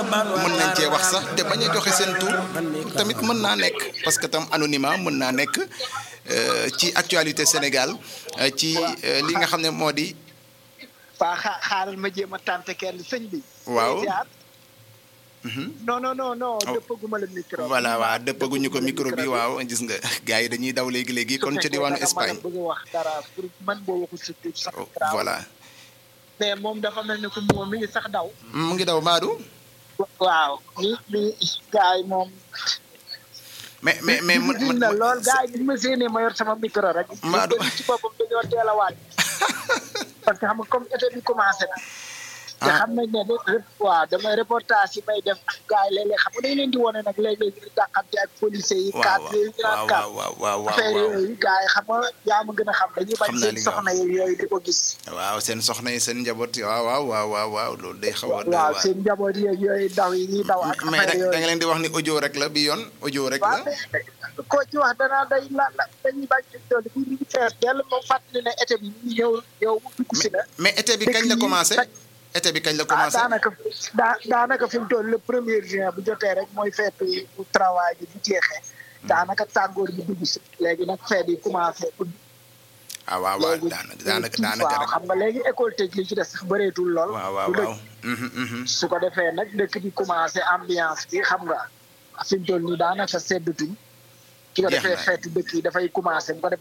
mën nañ cee wax sax te bañ a joxe seen tur tamit mën naa nekk parce que tam anonymat mën naa nekk ci actualité Sénégal ci li nga xam ne moo di. waa xa- xaaral ma jéem a tànte kenn sëñ bi. waaw. non non non non dëppaguma la micro. voilà waaw dëppaguñu ko micro bi waaw gis nga gars yi dañuy daw léegi léegi kon ca diwaanu Espagne. bëgg wax dara pour man boo waxul si tur sax. voilà. mais moom dafa mel ni que moom mi ngi sax daw. mu ngi daw Madou. waaw li li gars yi moom. mais mais mais mu na lool gars yi bi ma séenee ma yor sama micro rek. Madou ci boppam dañoo teel a waaj. parce que xam nga comme été bi commencé na. te xam nañ ne de waaw damay reportage yi may def ak gars yi léeg-léeg xam nga dañ leen di wane nag léeg-léeg ñu dàqante ak policiers yi. cadre yi ñu naan cadre waaw waaw waaw affaire yooyu gars yi xam nga yaa ma gën a xam dañuy bañ Xam naa seen li nga soxna yooyu di ko gis. waaw seen soxna yi seen njaboot waaw waaw waaw waaw waaw loolu day xaw a. doy waaw waar. seen njaboot yeeg yooyu daw yi ñuy daw ak mais affaire da da nga yooyu. leen di wax ni audio rek la bi yoon audio rek waaw la. mais koo ci wax danaa day la la dañuy bañ ci tool bi ñu ngi fees dell moom fàttali ne été bi ñu ñëw ñëw dugg si na. mais été bi kañ la dëkk yi commencé. dañ- été bi kañ la ah commencé. daanaka daa daanaka fi mu toll le premier juin bu jotee rek mooy fête bu travail bi bu jeexee daanaka tàngoor bi dugg si léegi nag fête yi commencé ut ah waaw waaw léegi daanaka daanaka kii daanaka waaw rek. xam nga léegi école tëj li ci des sax bëreetul lool waaw waaw du dëgg. waaw. Mhm, mhm. su ko defee nag dëkk bi commencé ambiance bi xam nga fi mu toll nii daanaka seddatuñ ki ko Jeex defee na. fête dëkk yi dafay commencé bu ko defee